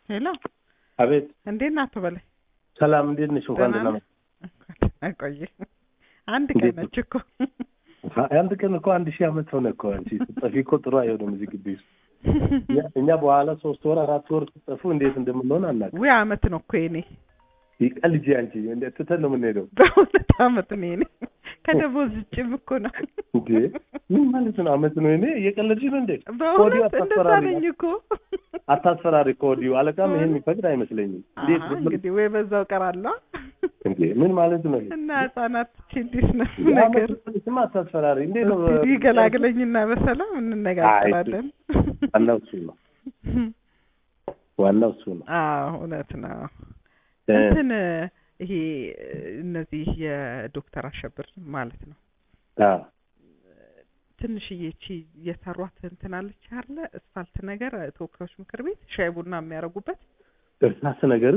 ሄሎ አቤት እንዴት ናት በላይ? ሰላም፣ እንዴት ነሽ? እንኳን ደህና ደህና ነህ? ቆየ አንድ ቀን እንዴት ነው? ነች እኮ መጣ። አንድ ቀን እኮ አንድ ሺህ ዓመት ሆነ እኮ አንቺ ስትጠፊ እኮ ጥሩ አይሆንም እዚህ ግቢ ውስጥ። እኛ- እኛ በኋላ ሶስት ወር አራት ወር ስትጠፉ እንዴት እንደምንሆን አናውቅም። ውይ አመት ነው እኮ የኔ ይቀልጂ አንቺ እንደ ትተን ነው የምንሄደው በእውነት አመት ነው የኔ ከደሞዝ ውጭም እኮ ነው እንዴ? ምን ማለት ነው? አመት ነው እኔ እየቀለድሽ ነው እንዴ? በእውነት ከወዲሁ እንደዛ አታስፈራሪ ነኝ እኮ አታስፈራሪ ከወዲሁ አለቃም ይሄን የሚፈቅድ አይመስለኝም። እንዴት አሀ፣ እንግዲህ ወይ በዛው ቀራለሁ እንዴ? ምን ማለት ነው ይሄ? እና ህጻናት እንዴት ነው ነገር የአመት ስማ አታስፈራሪ። እንዴት ነው? እስኪ ገላግለኝና በሰላም እንነጋገራለን ዋናው እሱ ነው። ዋናው እሱ ነው። አዎ እውነት ነው እ፣ እንትን ይሄ እነዚህ የዶክተር አሸብር ማለት ነው አዎ ትንሽዬ እቺ የሰሯት እንትን አለች አለ እስፋልት ነገር ተወካዮች ምክር ቤት ሻይ ቡና የሚያደርጉበት እርሳስ ነገር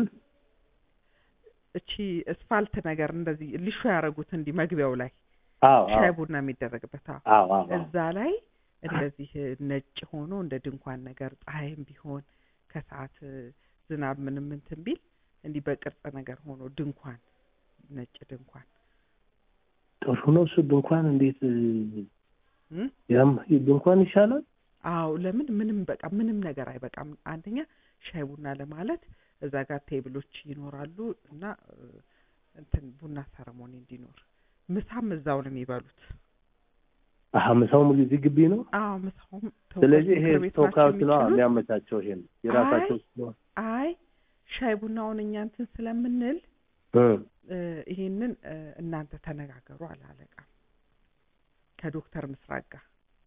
እቺ እስፋልት ነገር እንደዚህ ሊሾ ያደረጉት እንዲህ መግቢያው ላይ አዎ ሻይ አዎ ቡና የሚደረግበት አዎ አዎ አዎ እዛ ላይ እንደዚህ ነጭ ሆኖ እንደ ድንኳን ነገር ፀሐይም ቢሆን ከሰዓት ዝናብ ምንም እንትን ቢል እንዲህ በቅርጽ ነገር ሆኖ ድንኳን ነጭ ድንኳን ጥሩ ነው እሱ ድንኳን እንዴት እ? ያም ድንኳን ይሻላል አዎ ለምን ምንም በቃ ምንም ነገር አይበቃም። አንደኛ ሻይ ቡና ለማለት እዛ ጋር ቴብሎች ይኖራሉ እና እ፣ እንትን ቡና ሰረሞኒ እንዲኖር ምሳም እዛው ነው የሚበሉት። አሀ ምሳውም እዚህ ግቢ ነው አዎ ምሳውም ተወካዮች ስለዚህ ይሄ ምክር ቤት ናቸው ተወካዮች ነው የሚችሉት። የሚያመቻቸው ይሄን የራሳቸው ስለሆነ አይ ሻይ ቡናውን እኛ እንትን ስለምንል እ፣ እ፣ ይሄንን እ፣ እናንተ ተነጋገሩ አለ አለቃ ከዶክተር ምስራቅ ጋር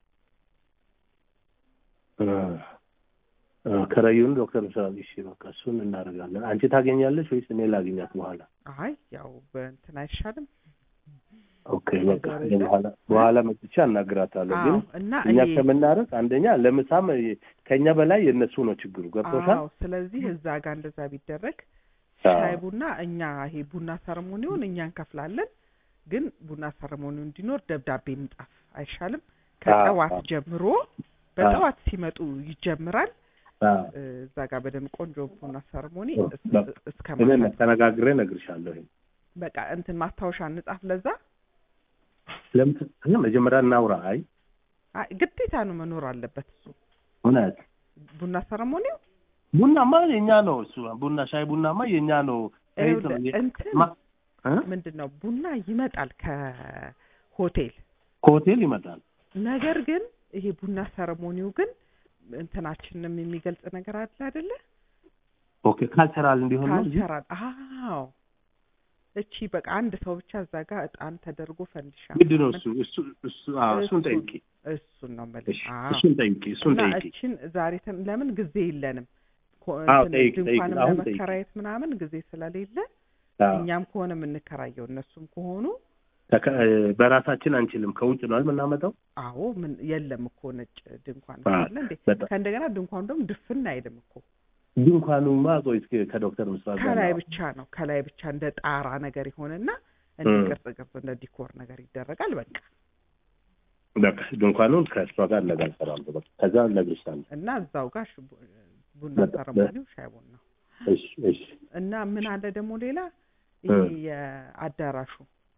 እ፣ እ፣ ከረዩን ዶክተር ምስራቅ እሺ በቃ እሱን እናደርጋለን አንቺ ታገኛለሽ ወይስ እኔ ላገኛት በኋላ አይ ያው በእንትን አይሻልም ኦኬ በቃ ደረጃ? እኔ በኋላ በኋላ መጥቼ አናግራታለሁ ግን አዎ እና እኛ ይሄ ከምናረግ አንደኛ ለምሳም ከኛ በላይ የእነሱ ነው ችግሩ ገብቶሻል አዎ ስለዚህ እዛ ጋር እንደዛ ቢደረግ አዎ። ሻይ ቡና እኛ ይሄ ቡና ሰረሞኒውን እኛ እንከፍላለን፣ ግን ቡና ሰረሞኒው እንዲኖር ደብዳቤ ምጣፍ አይሻልም? ከጠዋት አዎ። ጀምሮ በጠዋት ሲመጡ ይጀምራል። አዎ። እ፣ እዛ ጋር በደንብ ቆንጆ ቡና ሰረሞኒ እስ- በቃ እስከ እኔ ማታ ተነጋግሬ እነግርሻለሁ ይሄን በቃ እንትን ማስታወሻ እንጻፍ። ለዛ ለምን እኛ መጀመሪያ እናውራ አይ አይ፣ ግዴታ ነው መኖር አለበት እሱ እውነት ቡና ሰረሞኒው ቡናማ የኛ ነው እሱ ቡና ሻይ ቡናማ የኛ ነው ከየት ነው ይኸውልህ፣ እንትን ማ- እ? ምንድን ነው ቡና ይመጣል ከሆቴል ከሆቴል ይመጣል ነገር ግን ይሄ ቡና ሰረሞኒው ግን እንትናችንም የሚገልጽ ነገር አለ አይደለ? ኦኬ ካልቸራል እንዲሆን ነው እንጂ ካልቸራል። አዎ እቺ በቃ አንድ ሰው ብቻ እዛ ጋር እጣን ተደርጎ ፈንዲሻ ምንድን ነው ምናምን እሱ እሱ እሱ አዎ እሱን እሱን- ጠይቂ እሱን ነው እሺ የምልህ። አዎ እሱን ጠይቂ እሱን እና ጠይቂ እቺን ዛሬ ተ- ለምን ጊዜ የለንም ኮ- አዎ እንትን ጠይቂ ጠይቂ ድንኳንም አሁን ጠይቂ ለመከራየት ምናምን ጊዜ ስለሌለ አዎ እኛም ከሆነ የምንከራየው እነሱም ከሆኑ ተከ- እ፣ በራሳችን አንችልም ከውጭ ነው የምናመጣው አዎ ምን የለም እኮ ነጭ ድንኳን አዎ፣ አለ እንዴ? በጣም ከእንደገና ድንኳኑ ደግሞ ድፍን አይልም እኮ ድንኳኑማ ቆይ እስኪ ከዶክተር ምስራቅ ጋር ከላይ ነው። ብቻ ነው ከላይ ብቻ እንደ ጣራ ነገር ይሆንና እንደ እም። ቅርጽ ቅርጽ እንደ ዲኮር ነገር ይደረጋል። በቃ በቃ ድንኳኑን ከእሷ ጋር እነጋገራለሁ በቃ ከዛ እነግርሻለሁ እና እዛው ጋር ሽ- ቡ- ቡና በጣም- ሰረሞኒው ሻይ ቡና እሺ እሺ እና ምን አለ ደግሞ ሌላ ይሄ እም። የአዳራሹ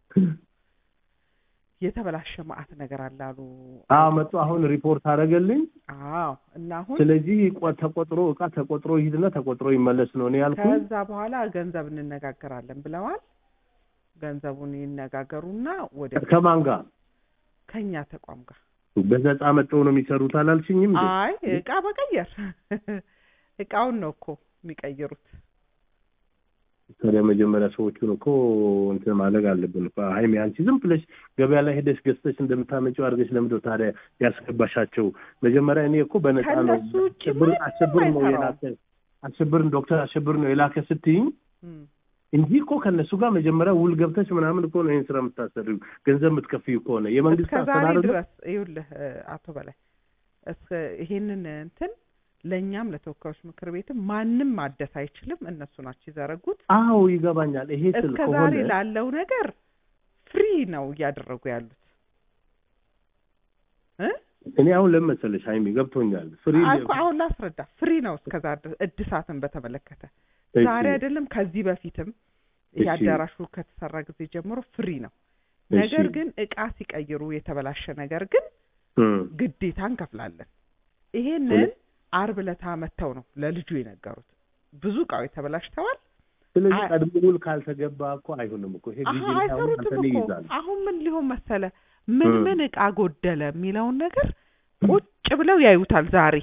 የተበላሸ መዓት ነገር አለ አሉ። አዎ መጡ አሁን ሪፖርት አደረገልኝ አዎ እና አሁን ስለዚህ ቆ- ተቆጥሮ እቃ ተቆጥሮ ይሂድና ተቆጥሮ ይመለስ ነው እኔ ያልኩኝ ከዛ በኋላ ገንዘብ እንነጋገራለን ብለዋል። ገንዘቡን ይነጋገሩና ወደ ከማን ጋር ከኛ ተቋም ጋር በነፃ መጥተው ነው የሚሰሩት አላልሽኝም እንዴ? አይ እቃ መቀየር እቃውን ነው እኮ የሚቀይሩት። ታዲያ መጀመሪያ ሰዎቹን እኮ እንትን ማድረግ አለብን እኮ ሀይሜ አንቺ ዝም ብለሽ ገበያ ላይ ሄደሽ ገዝተሽ እንደምታመጪው አድርገሽ ለምንድነው ታዲያ ያስገባሻቸው መጀመሪያ እኔ እኮ በነፃ ነው ከእነሱ ውጭ አሸብር ማንም አሸብር ነው አይሰራውም። የላከ አሸብርን ዶክተር አሸብር ነው የላከ ስትይኝ እም። እንጂ እኮ ከእነሱ ጋር መጀመሪያ ውል ገብተሽ ምናምን እኮ ነው ይህን ስራ የምታሰሪው ገንዘብ የምትከፍዩ ከሆነ የመንግስት እስከ ዛሬ አስተዳደር ድረስ ይኸውልህ እ፣ አቶ በላይ እስከ ይሄንን እንትን ለእኛም ለተወካዮች ምክር ቤትም ማንም ማደስ አይችልም። እነሱ ናቸው የዘረጉት። አዎ ይገባኛል ይሄ ስል እስከ ዛሬ ከሆነ ላለው ነገር ፍሪ ነው እያደረጉ ያሉት እ እኔ አሁን ለምን መሰለሽ ሀይሚ ገብቶኛል። ፍሪ አልኩ አሁን ላስረዳ። ፍሪ ነው እስከዛ ድረስ እድሳትን በተመለከተ ዛሬ አይደለም ከዚህ በፊትም ይሄ እሺ። አዳራሹ ከተሰራ ጊዜ ጀምሮ ፍሪ ነው። እሺ። ነገር ግን እቃ ሲቀይሩ የተበላሸ ነገር ግን እም፣ ግዴታ እንከፍላለን። ይሄንን አርብ ዕለት መጥተው ነው ለልጁ የነገሩት። ብዙ እቃዎች ተበላሽተዋል። ስለዚህ አይ- ቀድሞ ውል ካልተገባ እኮ አይሆንም እኮ ይሄ አሀ ጊዜ አሁን አይሰሩትም አንተን እኮ ይይዛል። አሁን ምን ሊሆን መሰለ ምን እ። ምን እቃ ጎደለ የሚለውን ነገር ቁጭ ብለው ያዩታል። ዛሬ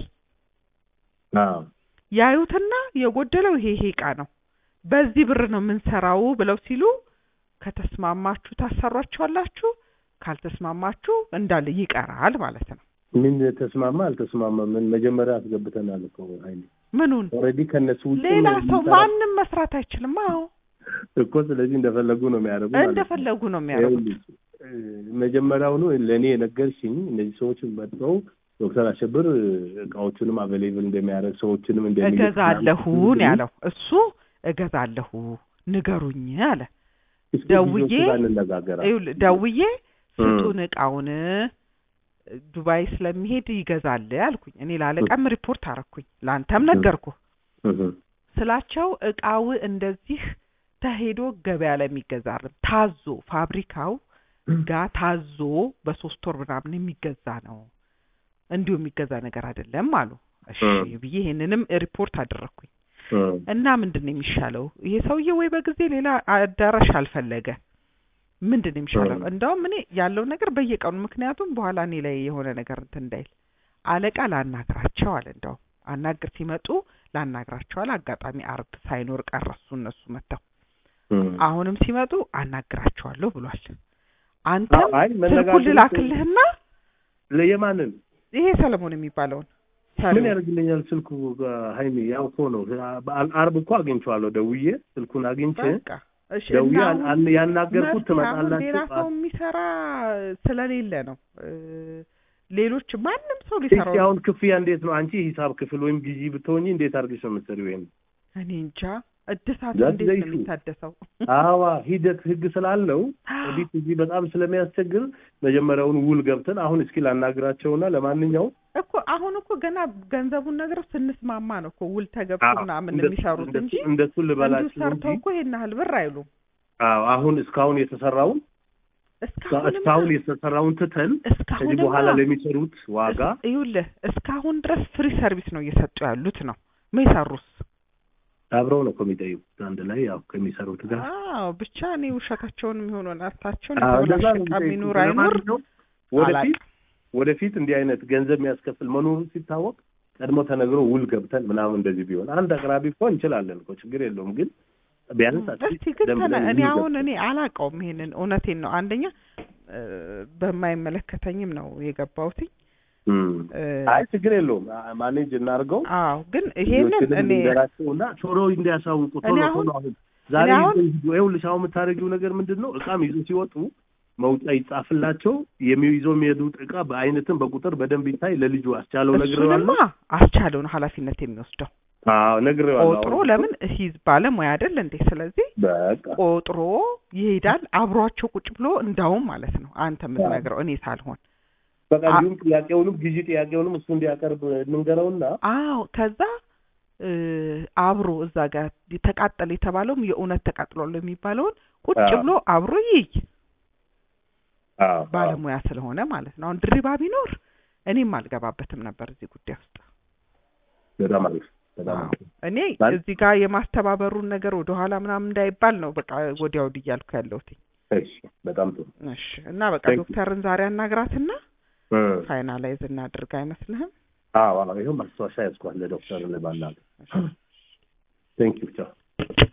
አዎ ያዩትና የጎደለው ይሄ ይሄ እቃ ነው፣ በዚህ ብር ነው የምንሰራው ብለው ሲሉ ከተስማማችሁ ታሰሯቸዋላችሁ፣ ካልተስማማችሁ እንዳለ ይቀራል ማለት ነው። ምን ተስማማ አልተስማማ ምን መጀመሪያ አስገብተናል እኮ ሀይሚ ምኑን ኦልሬዲ ከነሱ ውጭ ሌላ ነው ሰው የሚሰራው ማንም መስራት አይችልም። አዎ እኮ ስለዚህ እንደፈለጉ ነው የሚያደርጉ ማለት ነው። እንደፈለጉ ነው የሚያደርጉት። ይኸውልሽ፣ እ፣ መጀመሪያውኑ ለእኔ የነገርሽኝ እነዚህ ሰዎች መጥተው ዶክተር አሸብር እቃዎቹንም አቬሌብል እንደሚያደርግ ሰዎችንም እንደሚልክ እገዛለሁ ምናምን ነው ያለው እሱ። እገዛለሁ ንገሩኝ አለ። እስኪ ደውዬ ልጆቹ ጋር እንነጋገራለን። ይኸውልህ ደውዬ ስጡን እቃውን ዱባይ ስለሚሄድ ይገዛል አልኩኝ። እኔ ላለቃም ሪፖርት አረኩኝ፣ ለአንተም ነገርኩ እህ፣ ስላቸው እቃው እንደዚህ ተሄዶ ገበያ ላይ የሚገዛርም ታዞ ፋብሪካው ጋር ታዞ በሶስት ወር ምናምን የሚገዛ ነው፣ እንዲሁ የሚገዛ ነገር አይደለም አሉ። እሺ እ። ብዬ ይሄንንም ሪፖርት አደረግኩኝ። እ፣ እና ምንድን ነው የሚሻለው? ይሄ ሰውዬ ወይ በጊዜ ሌላ አዳራሽ አልፈለገ ምንድን ነው የሚሻለው? እ። እንደውም እኔ ያለውን ነገር በየቀኑ ምክንያቱም በኋላ እኔ ላይ የሆነ ነገር እንትን እንዳይል አለቃ ላናግራቸው አለ። እንደውም አናግር ሲመጡ ላናግራቸዋል። አጋጣሚ አርብ ሳይኖር ቀረሱ እነሱ መጥተው እ። አሁንም ሲመጡ አናግራቸዋለሁ ብሏል። አንተም አይ ስልኩን መነጋገር ልላክልህና ለየማንን ይሄ ሰለሞን የሚባለውን ምን ሰለሞን ያደርግልኛል ስልኩ ጋ- ሀይሚ ያው እኮ ነው በአ- አርብ እኮ አግኝቼዋለሁ ደውዬ ስልኩን አግኝቼ በቃ እሺ ደውዬ እና አን- አሁን አን- ያናገርኩት መፍትሄ አሁን ሌላ ትመጣላችሁ ሰው የሚሰራ ስለሌለ ነው። እ፣ ሌሎች ማንም ሰው እስኪ ሊሰራው አሁን ክፍያ እንዴት ነው አንቺ ሂሳብ ክፍል ወይም ጊዜ ብትሆኚ እንዴት አድርገሽ ነው የምትሰሪው ይሄን እኔ እንጃ እድሳቱ That's እንዴት the ነው issue. የሚታደሰው? አዋ ሂደት ህግ ስላለው ኦዲት እዚህ በጣም ስለሚያስቸግር መጀመሪያውን ውል ገብተን አሁን እስኪ ላናግራቸውና ለማንኛውም እኮ አሁን እኮ ገና ገንዘቡን ነግረው ስንስማማ ነው እኮ ውል ተገብቶ አዎ፣ ምናምን እንደሱ- የሚሰሩት እንደሱ- እንጂ እንደሱ እንዲሁ ልበላችሁ እንጂ ሰርተው እኮ ይሄን ያህል ብር አይሉም። አዎ አሁን እስካሁን የተሰራውን እስካሁን እስካሁን የተሰራውን ትተን እስካሁን ከዚህ በኋላ ለሚሰሩት ዋጋ ይኸውልህ እስካሁን ድረስ ፍሪ ሰርቪስ ነው እየሰጡ ያሉት ነው የሰሩስ አብረው ነው እኮ የሚጠይቁት አንድ ላይ ያው ከሚሰሩት ጋር አዎ ብቻ እኔ ውሸታቸውን የሚሆኑ ናታቸውን አዎ፣ እንደዛ የተበላሸ ነው ዕቃ የሚጠይቁት። የሚኖር አይኖር ለማንኛውም ወደፊት አላውቅም። ወደፊት እንዲህ አይነት ገንዘብ የሚያስከፍል መኖሩ ሲታወቅ ቀድሞ ተነግሮ ውል ገብተን ምናምን እንደዚህ ቢሆን አንድ አቅራቢ እኮ እንችላለን እኮ ችግር የለውም። ግን ቢያንስ እስቲ ግን ደም ተነ ብለን እኔ ውል አሁን ገብተን እኔ አላውቀውም ይሄንን እውነቴን ነው። አንደኛ እ፣ በማይመለከተኝም ነው የገባሁትኝ። እም። እ፣ አይ ችግር የለውም አ- ማኔጅ እናድርገው። አዎ ግን ይሄንን እኔ ነገራቸውና ቶሎ እንዲያሳውቁ ቶሎ እኔ አሁን- ቶሎ አሁን ዛሬ እኔ አሁን- ይዘው ሂዱ። ይኸውልሽ አሁን የምታደርጊው ነገር ምንድን ነው? እቃም ይዞ ሲወጡ መውጫ ይጻፍላቸው። የሚይዘው የሚሄዱት እቃ በአይነትም በቁጥር በደንብ ይታይ። ለልጁ አስቻለው እሱንማ ነግሬዋለሁ። አስቻለውን ኃላፊነት የሚወስደው አዎ ነግሬዋለሁ። ቆጥሮ አሁን ለምን ሂዝ ባለሙያ አይደል እንዴ? ስለዚህ በቃ ቆጥሮ ይሄዳል አብሯቸው ቁጭ ብሎ እንዳውም ማለት ነው አንተ የምትነግረው እኔ ሳልሆን በቃ እንዲሁም ጥያቄውንም ጊዜ ጥያቄውንም እሱ እንዲያቀርብ እንንገረውና አዎ ከዛ እ፣ አብሮ እዛ ጋር ተቃጠለ የተባለውም የእውነት ተቃጥሏል የሚባለውን ቁጭ አዎ። ብሎ አብሮ ይይ አዎ አዎ። ባለሙያ ስለሆነ ማለት ነው። አሁን ድሪባ ቢኖር እኔም አልገባበትም ነበር እዚህ ጉዳይ ውስጥ። በጣም አሪፍ በጣም አዎ። አሪፍ። እኔ ማለት- እዚህ ጋር የማስተባበሩን ነገር ወደ ኋላ ምናምን እንዳይባል ነው በቃ ወዲያ ወዲህ እያልኩ ያለሁት። እሺ በጣም ጥሩ እሺ እና በቃ Thank you. ዶክተርን ዛሬ አናግራትና እ። ፋይናላይዝ እናድርግ አይመስልህም? አዎ አዎ ይኸው ማስታወሻ ያዝኳል ለዶክተር ልባላል ቴንክ ዩ ቻው